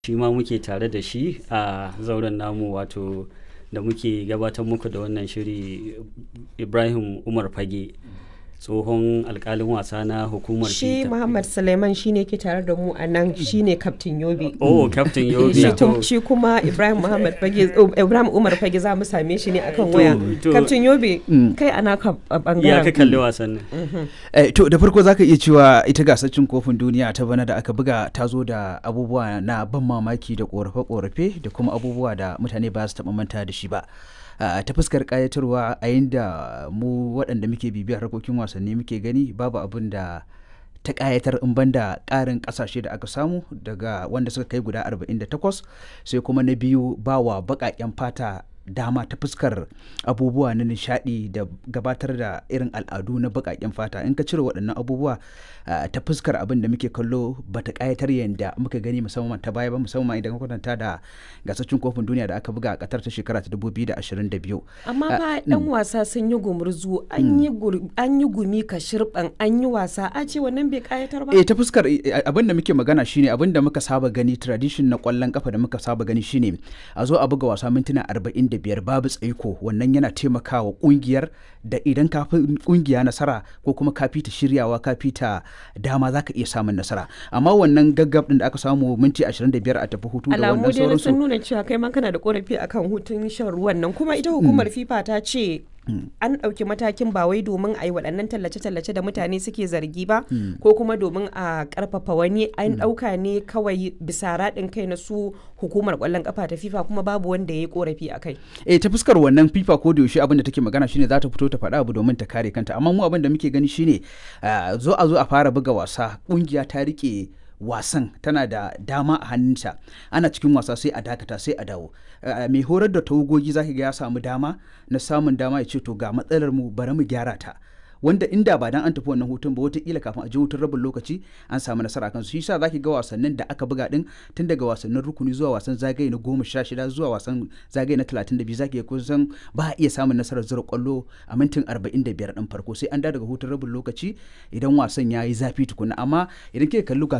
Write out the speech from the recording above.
shi ma muke tare da shi a zauren namu wato da muke gabatar muku da wannan shiri ibrahim umar fage tsohon alkalin wasa na hukumar shi muhammad suleiman shine ke tare da mu a nan shine kaftin yobe oh captain yobe shi, tum- shi kuma ibrahim muhammad fage uh, ibrahim umar fage za mu same shi ne akan waya to- kaftin yobe kai ana ka ya a ka bangaren kalli wasan nan Eh, to da farko zaka iya cewa ita gasar cin kofin duniya ta bana da aka buga ta zo da abubuwa na ban mamaki da korafe-korafe da kuma abubuwa da mutane ba su taɓa manta da shi ba. Ah, ta fuskar kayatarwa a yinda mu waɗanda muke bibiyar harkokin wasanni muke gani babu abin da ta kayatar in banda ƙarin ƙasashe da aka samu daga wanda suka kai guda 48 sai kuma na biyu bawa baƙaƙen fata dama ta fuskar abubuwa na nishadi da gabatar da irin al'adu na baƙaƙen fata in ka cire waɗannan abubuwa ah, ta fuskar abin da muke kallo bata ƙayatar yadda muka gani musamman ta baya ba musamman idan ka kwatanta da gasashen kofin duniya da aka buga a ƙatar ta shekara ta 2022 amma fa yan wasa sun yi gumurzu an yi gur- an yi gumi ka shirban an yi wasa a ce wannan bai kayatar ba eh ta fuskar eh, abin da muke magana shine abin da muka saba gani tradition na kwallon kafa da muka saba gani shine a zo a buga wasa mintuna 45 babu tsaiko wannan yana taimakawa kungiyar da idan ka fi kungiya nasara ko kuma ka fita shiryawa ka fita dama zaka iya samun nasara amma wannan gaggab din da aka samu minti 25 a tafi hutu da alamu wannan dai na sun sauransu nuna cewa kai ma kana da korafi akan hutun shan ruwan nan kuma ita hukumar fifa ta ce an ɗauki matakin ba wai domin a yi waɗannan tallace-tallace da mutane suke zargi ba ko kuma domin a ƙarfafa wani an ɗauka ne kawai bisa raɗin kai na su hukumar ƙwallon ƙafa ta fifa kuma babu wanda ya yi korafi a kai eh ta fuskar wannan fifa ko da yaushe abin da take magana shine za ta fito ta faɗa abu domin ta kare kanta amma mu abin da muke gani shine ah, zo a zo a fara buga wasa kungiya ta rike wasan tana da dama a hannunta ana cikin wasa sai a dakata sai a dawo Ah, mai horar da tawagogi zaki ga ya samu dama na samun dama ya ce to ga matsalar mu bari mu gyara ta wanda inda ba dan an tafi wannan hutun ba wataƙila kafin a je hutun rabin lokaci an samu nasara kan su shi yasa zaki ga wasannin da aka buga din tun daga wasannin rukuni zuwa wasan zagaye na goma sha shida zuwa wasan zagaye na talatin da biyu zaki ga kusan ba a iya samun nasarar zura kwallo a mintin arba'in da biyar din farko sai an da daga hutun rabin lokaci idan wasan ya yi zafi tukuna amma idan kika kalli